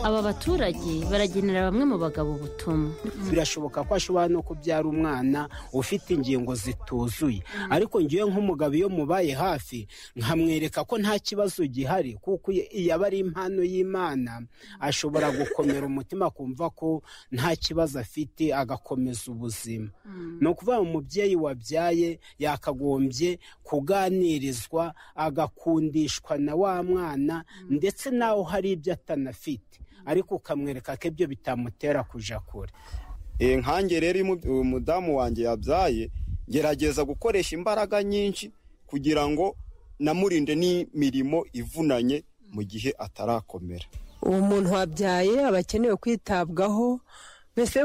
aba baturage baragenera bamwe mu bagabo ubutumwa birashoboka ko ashobora no kubyara umwana ufite ingingo zituzuye ariko ngewe nk'umugabo iyo mubaye hafi nkamwereka ko nta kibazo gihari kuko yaba ari impano y'imana ashobora gukomera umutima akumva ko nta kibazo afite agakomeza ubuzima ni ukuvuga ngo umubyeyi wabyaye yakagombye kuganirizwa agakundishwa na wa mwana ndetse nawe hari ibyo atanafite ariko ukamwereka ko ibyo bitamutera kujya kure nkange rero umudamu wanjye yabyaye gerageza gukoresha imbaraga nyinshi kugira ngo namurinde n'imirimo ivunanye mu gihe atarakomera uwo muntu wabyaye aba akenewe kwitabwaho mbese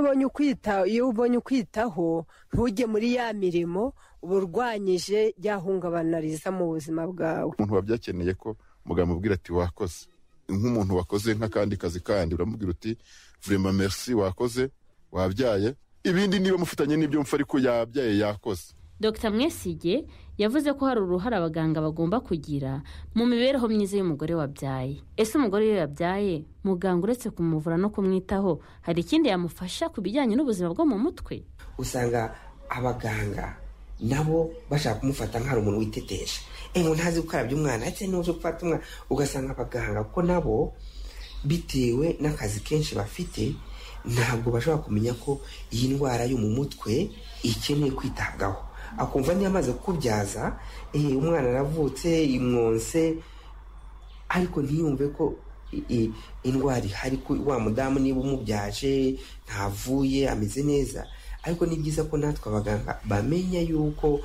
iyo ubonye ukwitaho ntujye muri ya mirimo uba urwanyije yahungabana riza mu buzima bwawe umuntu wabyakeneye ko muganga amubwira ati wakoze nk'umuntu wakoze nk'akandi kazi kandi uramubwira uti vurema merci wakoze wabyaye ibindi niba mufitanye n'ibyo mupfa ariko yabyaye yakoze dr mwesige yavuze ko hari uruhare abaganga bagomba kugira mu mibereho myiza y'umugore wabyaye ese umugore iyo yabyaye muganga uretse kumuvura no kumwitaho hari ikindi yamufasha ku bijyanye n'ubuzima bwo mu mutwe usanga abaganga nabo bashaka kumufata nk'aho umuntu witeteje ngo ntazi gukarabya umwana ndetse n'uzi gufata umwana ugasanga abaganga kuko nabo bitewe n'akazi kenshi bafite ntabwo bashobora kumenya ko iyi ndwara yo mu mutwe ikeneye kwitabwaho akumva niyo amaze kukubyaza umwana aravutse imwonse ariko ntiyumve ko indwara ihari wa mudamu niba umubyaje ntavuye ameze neza ariko ni byiza ko natwe abaganga bamenya yuko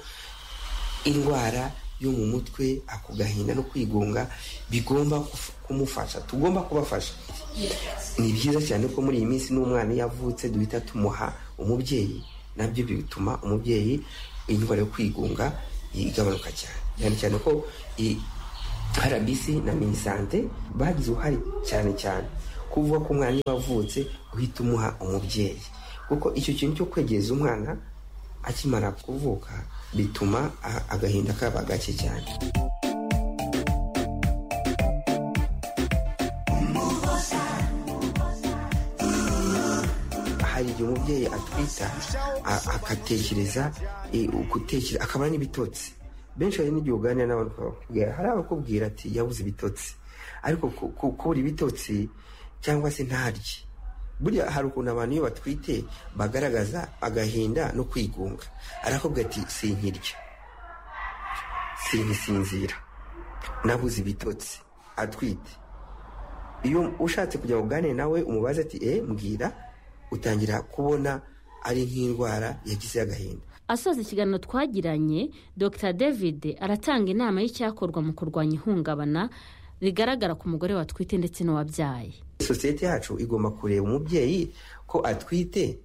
indwara yo mu mutwe ako gahinda no kwigunga bigomba kumufasha tugomba kubafasha ni byiza cyane ko muri iyi minsi n'umwana iyo avutse duhita tumuha umubyeyi nabyo bituma umubyeyi indwara yo kwigunga igabanuka cyane cyane cyane ko rbc na minisante bagize uruhare cyane cyane kuvuga ko umwana iyo avutse uhita umuha umubyeyi kuko icyo kintu cyo kwegereza umwana akimara kuvuka bituma agahinda kaba gake cyane hari igihe umubyeyi atwita akatekereza akabona n'ibitotsi benshi hari n'igihe uganira n'abantu bakubwira hari abakubwira ati yabuze ibitotsi ariko kubura ibitotsi cyangwa se ntarye burya hari ukuntu abantu iyo batwite bagaragaza agahinda no kwigunga arakubwira ati sinkirya sinkisinzira nabuze ibitotsi atwite iyo ushatse kujya ngo ugane nawe umubaze ati e mbwira utangira kubona ari nk'indwara yagize agahinda asoza ikiganiro twagiranye dr david aratanga inama y'icyakorwa mu kurwanya ihungabana rigaragara ku mugore watwite ndetse n'uwabyaye sosiyete yacu igomba kureba umubyeyi ko atwite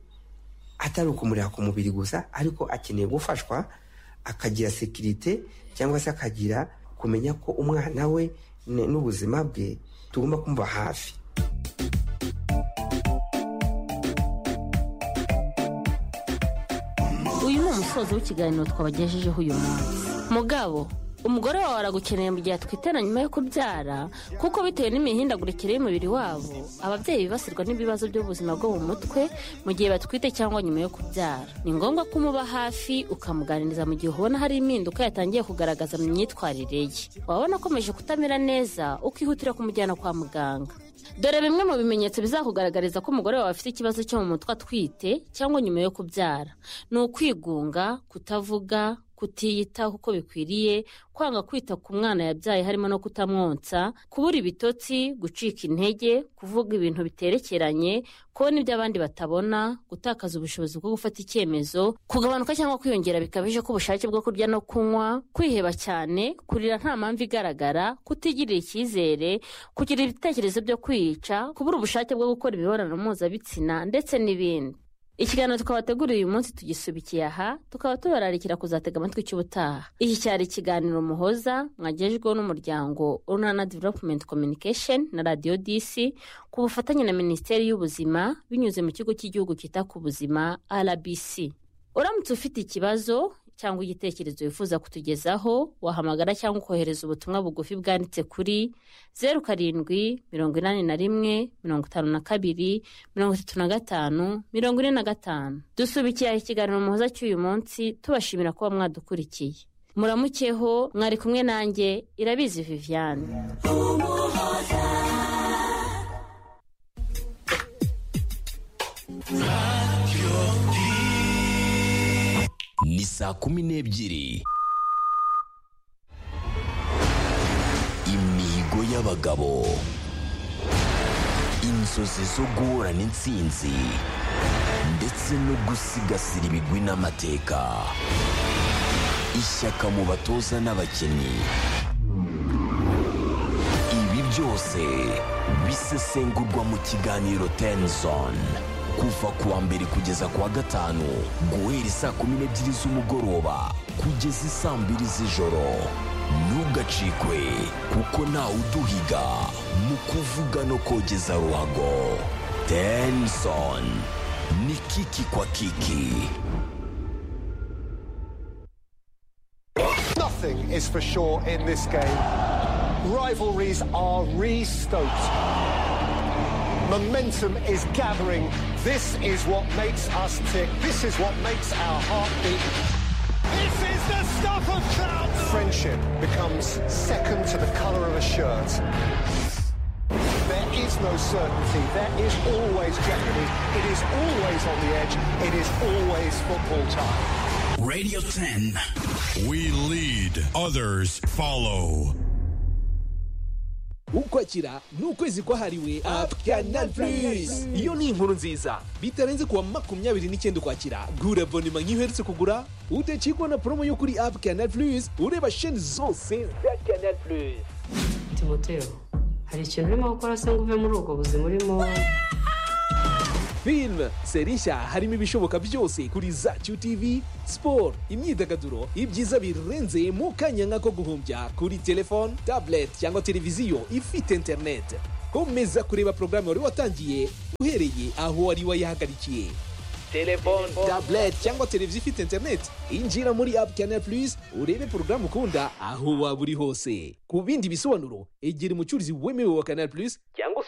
atari ukumureba ku mubiri gusa ariko akeneye gufashwa akagira sekirite cyangwa se akagira kumenya ko umwana we n'ubuzima bwe tugomba kumva hafi uyu ni umusozo w'ikiganiro twabagejejeho uyu munsi mugabo umugore wawe aragukeneye mu gihe atwitana nyuma yo kubyara kuko bitewe n'imihindagurikire y'umubiri wabo ababyeyi bibasirwa n'ibibazo by'ubuzima bwo mu mutwe mu gihe batwite cyangwa nyuma yo kubyara ni ngombwa ko umuba hafi ukamuganiriza mu gihe ubona hari impinduka yatangiye kugaragaza mu myitwarire ye wabona akomeje kutamera neza ukihutira kumujyana kwa muganga dore bimwe mu bimenyetso bizakugaragariza ko umugore wawe afite ikibazo cyo mu mutwe atwite cyangwa nyuma yo kubyara ni ukwigunga kutavuga kutiyitaho uko bikwiriye kwanga kwita ku mwana yabyaye harimo no kutamwonsa kubura ibitotsi gucika intege kuvuga ibintu biterekeranye kubona ibyo abandi batabona gutakaza ubushobozi bwo gufata icyemezo kugabanuka cyangwa kwiyongera bikabije k'ubushake bwo kurya no kunywa kwiheba cyane kurira nta mpamvu igaragara kutigirira icyizere kugira ibitekerezo byo kwiyica kubura ubushake bwo gukora imibonano mpuzabitsina ndetse n'ibindi ikiganiro twabateguriye uyu munsi tugisubikiye aha tukaba tubararikira kuzatega amatwi cy'ubutaha iki cyari ikiganiro muhoza mwagejweho n'umuryango urunana development communication na radiyo disi ku bufatanye na minisiteri y'ubuzima binyuze mu kigo cy'igihugu cyita ku buzima rbc uramutse ufite ikibazo cyangwa igitekerezo wifuza kutugezaho wahamagara cyangwa ukohereza ubutumwa bugufi bwanditse kuri zeru karindwi mirongo inani na rimwe mirongo itanu na kabiri mirongo itatu na gatanu mirongo ine na gatanu dusubikiye ikiganiro muhoza cy'uyu munsi tubashimira kuba mwadukurikiye muramukeho mwari kumwe nanjye irabizi viviane ni saa kumi n'ebyiri imihigo y'abagabo inzozi zo guhorana intsinzi ndetse no gusigasira ibigwi n'amateka ishyaka mu batoza n'abakinnyi ibi byose bisesengurwa mu kiganiro tenzoni kuva ku wa mbere kugeza ku wa gatanu guhera isaa kumi n'ebyiri z'umugoroba kugeza isaa mbiri z'ijoro ntugacikwe kuko ntawe uduhiga mu kuvuga no kogeza ruhago tenson ni kiki kwa kiki Nothing is for sure in this game. Rivalries are re stoked. Momentum is gathering. This is what makes us tick. This is what makes our heart beat. This is the stuff of crowds. Friendship becomes second to the colour of a shirt. There is no certainty. There is always jeopardy. It is always on the edge. It is always football time. radio 10 We lead, others follow. ukwakira ni ukwezi kwahariwe apu kanal purisi iyo ni inkuru nziza bitarenze kuwa makumyabiri n'icyenda ukwakira gura abonema nk'iyo uherutse kugura udacikwa na poromo yo kuri apu kanal purisi ureba sheni zose za kanal purisi timoteo hari ikintu urimo gukora se ngo uve muri ubwo buzima urimo filime seri nshya harimo ibishoboka byose kuri zacu tv siporo imyidagaduro ibyiza birenze mu kanya nk'ako guhumbya kuri telefone tablet cyangwa televiziyo ifite interineti komeza kureba porogaramu wari watangiye uhereye aho wari wayihagarikiye telefone tablet cyangwa televiziyo ifite interineti injira muri apu kanal purisi urebe porogaramu ukunda aho waba uri hose ku bindi bisobanuro egera umucuruzi wemewe wa kanal purisi cyangwa se